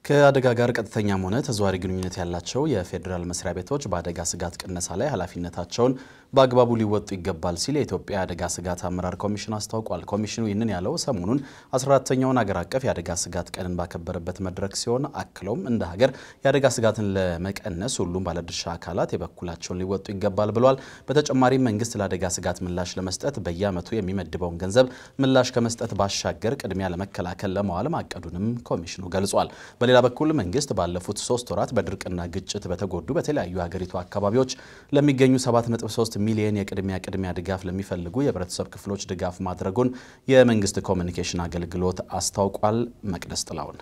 ከአደጋ ጋር ቀጥተኛም ሆነ ተዘዋሪ ግንኙነት ያላቸው የፌዴራል መስሪያ ቤቶች በአደጋ ስጋት ቅነሳ ላይ ኃላፊነታቸውን በአግባቡ ሊወጡ ይገባል ሲል የኢትዮጵያ የአደጋ ስጋት አመራር ኮሚሽን አስታውቋል። ኮሚሽኑ ይህንን ያለው ሰሞኑን 14ተኛውን አገር አቀፍ የአደጋ ስጋት ቀንን ባከበረበት መድረክ ሲሆን አክለውም እንደ ሀገር የአደጋ ስጋትን ለመቀነስ ሁሉም ባለድርሻ አካላት የበኩላቸውን ሊወጡ ይገባል ብሏል። በተጨማሪም መንግስት ለአደጋ ስጋት ምላሽ ለመስጠት በየዓመቱ የሚመድበውን ገንዘብ ምላሽ ከመስጠት ባሻገር ቅድሚያ ለመከላከል ለመዋል ማቀዱንም ኮሚሽኑ ገልጿል። በሌላ በኩል መንግስት ባለፉት ሶስት ወራት በድርቅና ግጭት በተጎዱ በተለያዩ የሀገሪቱ አካባቢዎች ለሚገኙ 7.3 ሚሊዮን የቅድሚያ ቅድሚያ ድጋፍ ለሚፈልጉ የህብረተሰብ ክፍሎች ድጋፍ ማድረጉን የመንግስት ኮሚኒኬሽን አገልግሎት አስታውቋል። መቅደስ ጥላውን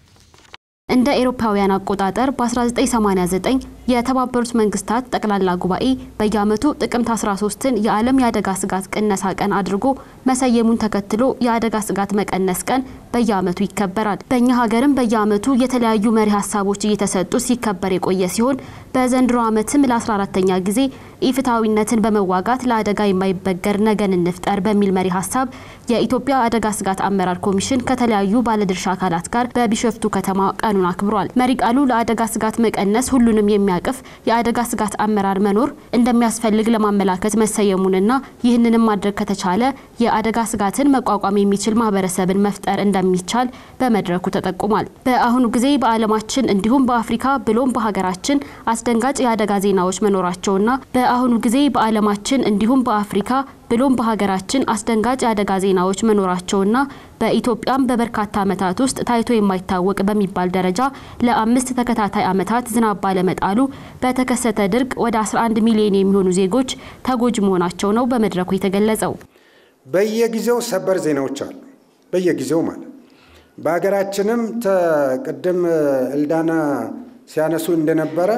እንደ ኤሮፓውያን አቆጣጠር በ1989 የተባበሩት መንግስታት ጠቅላላ ጉባኤ በየዓመቱ ጥቅምት 13ን የዓለም የአደጋ ስጋት ቅነሳ ቀን አድርጎ መሰየሙን ተከትሎ የአደጋ ስጋት መቀነስ ቀን በየዓመቱ ይከበራል። በእኛ ሀገርም በየዓመቱ የተለያዩ መሪ ሀሳቦች እየተሰጡ ሲከበር የቆየ ሲሆን በዘንድሮ ዓመትም ለ14ተኛ ጊዜ ኢፍትሐዊነትን በመዋጋት ለአደጋ የማይበገር ነገን እንፍጠር በሚል መሪ ሀሳብ የኢትዮጵያ አደጋ ስጋት አመራር ኮሚሽን ከተለያዩ ባለድርሻ አካላት ጋር በቢሾፍቱ ከተማ ቀኑን አክብሯል። መሪ ቃሉ ለአደጋ ስጋት መቀነስ ሁሉንም የሚያቅፍ የአደጋ ስጋት አመራር መኖር እንደሚያስፈልግ ለማመላከት መሰየሙንና ይህንንም ማድረግ ከተቻለ የአደጋ ስጋትን መቋቋም የሚችል ማህበረሰብን መፍጠር እንደሚቻል በመድረኩ ተጠቁሟል። በአሁኑ ጊዜ በዓለማችን እንዲሁም በአፍሪካ ብሎም በሀገራችን አስደንጋጭ የአደጋ ዜናዎች መኖራቸውና በአሁኑ ጊዜ በዓለማችን እንዲሁም በአፍሪካ ብሎም በሀገራችን አስደንጋጭ የአደጋ ዜናዎች መኖራቸውና በኢትዮጵያም በበርካታ ዓመታት ውስጥ ታይቶ የማይታወቅ በሚባል ደረጃ ለአምስት ተከታታይ ዓመታት ዝናብ ባለመጣሉ በተከሰተ ድርቅ ወደ 11 ሚሊዮን የሚሆኑ ዜጎች ተጎጂ መሆናቸው ነው በመድረኩ የተገለጸው። በየጊዜው ሰበር ዜናዎች አሉ። በየጊዜው ማለት በሀገራችንም ቅድም እልዳና ሲያነሱ እንደነበረ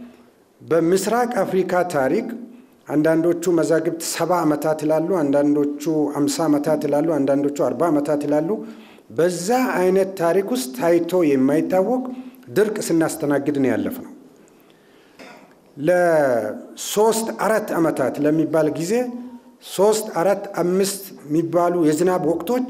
በምስራቅ አፍሪካ ታሪክ አንዳንዶቹ መዛግብት ሰባ ዓመታት ይላሉ፣ አንዳንዶቹ አምሳ ዓመታት ይላሉ፣ አንዳንዶቹ አርባ ዓመታት ይላሉ። በዛ አይነት ታሪክ ውስጥ ታይቶ የማይታወቅ ድርቅ ስናስተናግድ ነው ያለፍ ነው። ለሶስት አራት ዓመታት ለሚባል ጊዜ ሶስት አራት አምስት የሚባሉ የዝናብ ወቅቶች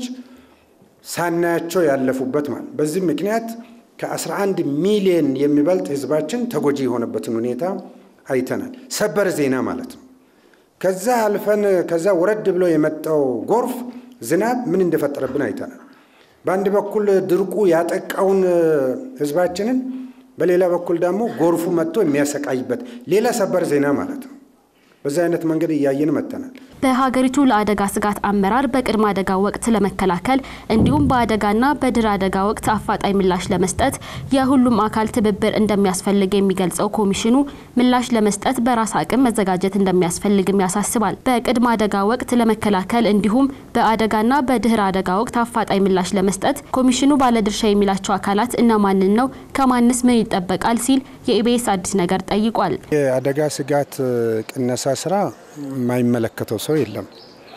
ሳናያቸው ያለፉበት ማለት በዚህ ምክንያት ከ11 ሚሊዮን የሚበልጥ ህዝባችን ተጎጂ የሆነበትን ሁኔታ አይተናል። ሰበር ዜና ማለት ነው። ከዛ አልፈን ከዛ ወረድ ብሎ የመጣው ጎርፍ ዝናብ ምን እንደፈጠረብን አይተናል። በአንድ በኩል ድርቁ ያጠቃውን ህዝባችንን፣ በሌላ በኩል ደግሞ ጎርፉ መጥቶ የሚያሰቃይበት ሌላ ሰበር ዜና ማለት ነው። በዚህ አይነት መንገድ እያየን መጥተናል። በሀገሪቱ ለአደጋ ስጋት አመራር በቅድመ አደጋ ወቅት ለመከላከል እንዲሁም በአደጋና በድህረ አደጋ ወቅት አፋጣኝ ምላሽ ለመስጠት የሁሉም አካል ትብብር እንደሚያስፈልግ የሚገልጸው ኮሚሽኑ ምላሽ ለመስጠት በራስ አቅም መዘጋጀት እንደሚያስፈልግም ያሳስባል። በቅድመ አደጋ ወቅት ለመከላከል እንዲሁም በአደጋና በድህረ አደጋ ወቅት አፋጣኝ ምላሽ ለመስጠት ኮሚሽኑ ባለድርሻ የሚላቸው አካላት እነማንን ነው? ከማንስ ምን ይጠበቃል? ሲል የኢቢኤስ አዲስ ነገር ጠይቋል። የአደጋ ስጋት ቅነሳ ስራ የማይመለከተው ሰው የለም።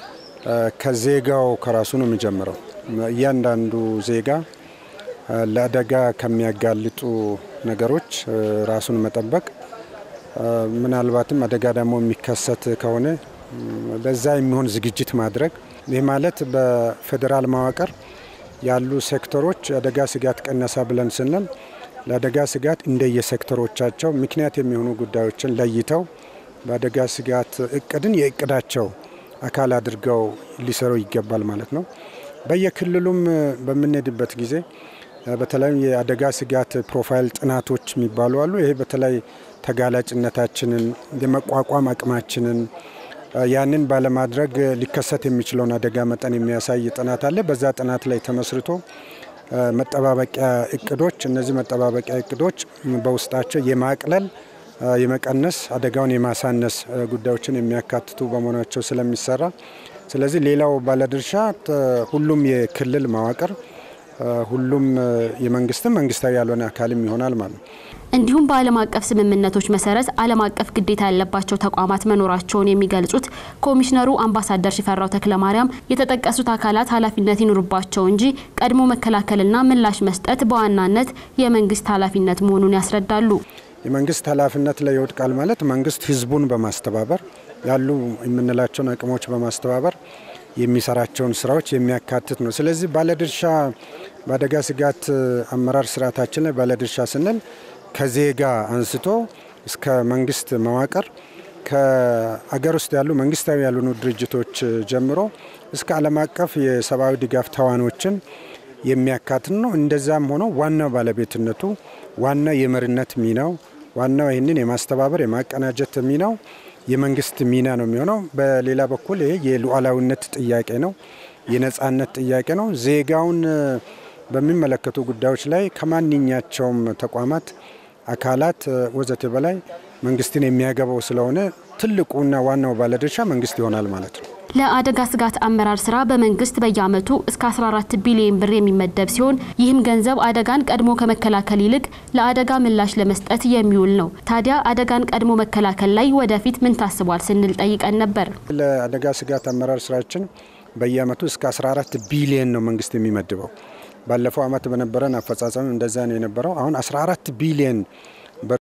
ከዜጋው ከራሱ ነው የሚጀምረው። እያንዳንዱ ዜጋ ለአደጋ ከሚያጋልጡ ነገሮች ራሱን መጠበቅ፣ ምናልባትም አደጋ ደግሞ የሚከሰት ከሆነ ለዛ የሚሆን ዝግጅት ማድረግ። ይህ ማለት በፌዴራል መዋቅር ያሉ ሴክተሮች የአደጋ ስጋት ቅነሳ ብለን ስንል ለአደጋ ስጋት እንደየሴክተሮቻቸው ምክንያት የሚሆኑ ጉዳዮችን ለይተው በአደጋ ስጋት እቅድን የእቅዳቸው አካል አድርገው ሊሰሩ ይገባል ማለት ነው። በየክልሉም በምንሄድበት ጊዜ በተለይም የአደጋ ስጋት ፕሮፋይል ጥናቶች የሚባሉ አሉ። ይሄ በተለይ ተጋላጭነታችንን የመቋቋም አቅማችንን ያንን ባለማድረግ ሊከሰት የሚችለውን አደጋ መጠን የሚያሳይ ጥናት አለ። በዛ ጥናት ላይ ተመስርቶ መጠባበቂያ እቅዶች እነዚህ መጠባበቂያ እቅዶች በውስጣቸው የማቅለል የመቀነስ አደጋውን የማሳነስ ጉዳዮችን የሚያካትቱ በመሆናቸው ስለሚሰራ ስለዚህ ሌላው ባለድርሻ ሁሉም የክልል መዋቅር ሁሉም የመንግስትም መንግስታዊ ያልሆነ አካልም ይሆናል ማለት ነው። እንዲሁም በዓለም አቀፍ ስምምነቶች መሰረት ዓለም አቀፍ ግዴታ ያለባቸው ተቋማት መኖራቸውን የሚገልጹት ኮሚሽነሩ አምባሳደር ሽፈራው ተክለማርያም የተጠቀሱት አካላት ኃላፊነት ይኑርባቸው እንጂ ቀድሞ መከላከልና ምላሽ መስጠት በዋናነት የመንግስት ኃላፊነት መሆኑን ያስረዳሉ። የመንግስት ኃላፊነት ላይ ይወድቃል ማለት መንግስት ህዝቡን በማስተባበር ያሉ የምንላቸውን አቅሞች በማስተባበር የሚሰራቸውን ስራዎች የሚያካትት ነው። ስለዚህ ባለድርሻ በአደጋ ስጋት አመራር ስርዓታችን ላይ ባለድርሻ ስንል ከዜጋ አንስቶ እስከ መንግስት መዋቅር ከአገር ውስጥ ያሉ መንግስታዊ ያልሆኑ ድርጅቶች ጀምሮ እስከ ዓለም አቀፍ የሰብአዊ ድጋፍ ተዋኖችን የሚያካትት ነው። እንደዛም ሆኖ ዋናው ባለቤትነቱ ዋና የመሪነት ሚናው ዋናው ይህንን የማስተባበር የማቀናጀት ሚናው የመንግስት ሚና ነው የሚሆነው። በሌላ በኩል ይሄ የሉዓላዊነት ጥያቄ ነው፣ የነጻነት ጥያቄ ነው። ዜጋውን በሚመለከቱ ጉዳዮች ላይ ከማንኛቸውም ተቋማት፣ አካላት ወዘተ በላይ መንግስትን የሚያገባው ስለሆነ ትልቁና ዋናው ባለድርሻ መንግስት ይሆናል ማለት ነው። ለአደጋ ስጋት አመራር ስራ በመንግስት በየዓመቱ እስከ 14 ቢሊዮን ብር የሚመደብ ሲሆን ይህም ገንዘብ አደጋን ቀድሞ ከመከላከል ይልቅ ለአደጋ ምላሽ ለመስጠት የሚውል ነው። ታዲያ አደጋን ቀድሞ መከላከል ላይ ወደፊት ምን ታስቧል ስንል ጠይቀን ነበር። ለአደጋ ስጋት አመራር ስራችን በየዓመቱ እስከ 14 ቢሊዮን ነው መንግስት የሚመድበው። ባለፈው ዓመት በነበረን አፈጻጸም እንደዛ ነው የነበረው። አሁን 14 ቢሊዮን ብር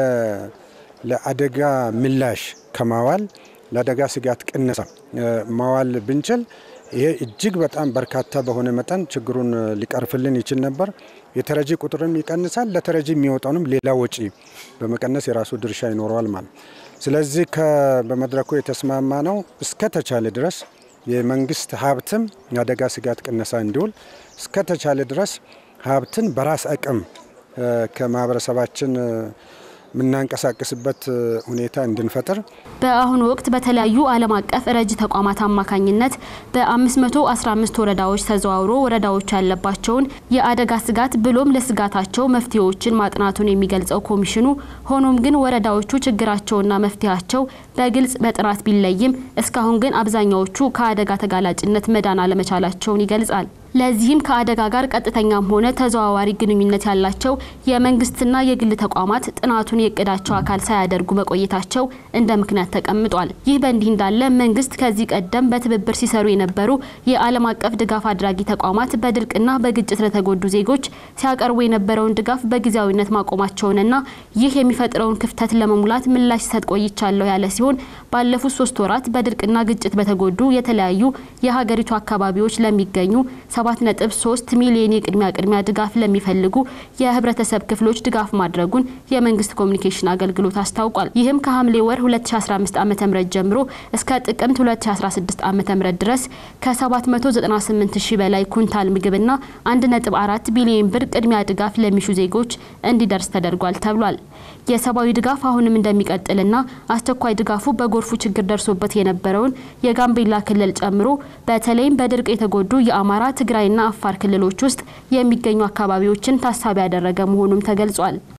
ለአደጋ ምላሽ ከማዋል ለአደጋ ስጋት ቅነሳ ማዋል ብንችል ይሄ እጅግ በጣም በርካታ በሆነ መጠን ችግሩን ሊቀርፍልን ይችል ነበር። የተረጂ ቁጥርም ይቀንሳል። ለተረጂ የሚወጣውንም ሌላ ወጪ በመቀነስ የራሱ ድርሻ ይኖረዋል ማለት። ስለዚህ በመድረኩ የተስማማ ነው እስከ ተቻለ ድረስ የመንግስት ሀብትም የአደጋ ስጋት ቅነሳ እንዲውል እስከ ተቻለ ድረስ ሀብትን በራስ አቅም ከማህበረሰባችን የምናንቀሳቀስበት ሁኔታ እንድንፈጥር በአሁኑ ወቅት በተለያዩ ዓለም አቀፍ ረጅ ተቋማት አማካኝነት በ515 ወረዳዎች ተዘዋውሮ ወረዳዎች ያለባቸውን የአደጋ ስጋት ብሎም ለስጋታቸው መፍትሄዎችን ማጥናቱን የሚገልጸው ኮሚሽኑ ሆኖም ግን ወረዳዎቹ ችግራቸውና መፍትሄያቸው በግልጽ በጥናት ቢለይም እስካሁን ግን አብዛኛዎቹ ከአደጋ ተጋላጭነት መዳን አለመቻላቸውን ይገልጻል። ለዚህም ከአደጋ ጋር ቀጥተኛም ሆነ ተዘዋዋሪ ግንኙነት ያላቸው የመንግስትና የግል ተቋማት ጥናቱን የእቅዳቸው አካል ሳያደርጉ መቆየታቸው እንደ ምክንያት ተቀምጧል። ይህ በእንዲህ እንዳለ መንግስት ከዚህ ቀደም በትብብር ሲሰሩ የነበሩ የዓለም አቀፍ ድጋፍ አድራጊ ተቋማት በድርቅና በግጭት ለተጎዱ ዜጎች ሲያቀርቡ የነበረውን ድጋፍ በጊዜያዊነት ማቆማቸውንና ይህ የሚፈጥረውን ክፍተት ለመሙላት ምላሽ ሲሰጥ ቆይቻለሁ ያለ ሲሆን ባለፉት ሶስት ወራት በድርቅና ግጭት በተጎዱ የተለያዩ የሀገሪቱ አካባቢዎች ለሚገኙ 7.3 ሚሊዮን የቅድሚያ ቅድሚያ ድጋፍ ለሚፈልጉ የህብረተሰብ ክፍሎች ድጋፍ ማድረጉን የመንግስት ኮሚኒኬሽን አገልግሎት አስታውቋል። ይህም ከሐምሌ ወር 2015 ዓ.ም ጀምሮ እስከ ጥቅምት 2016 ዓ.ም ድረስ ከ798 ሺህ በላይ ኩንታል ምግብና 1.4 ቢሊዮን ብር ቅድሚያ ድጋፍ ለሚሹ ዜጎች እንዲደርስ ተደርጓል ተብሏል። የሰብአዊ ድጋፍ አሁንም እንደሚቀጥልና አስቸኳይ ድጋፉ በጎርፉ ችግር ደርሶበት የነበረውን የጋምቤላ ክልል ጨምሮ በተለይም በድርቅ የተጎዱ የአማራ ትግራይና አፋር ክልሎች ውስጥ የሚገኙ አካባቢዎችን ታሳቢ ያደረገ መሆኑም ተገልጿል።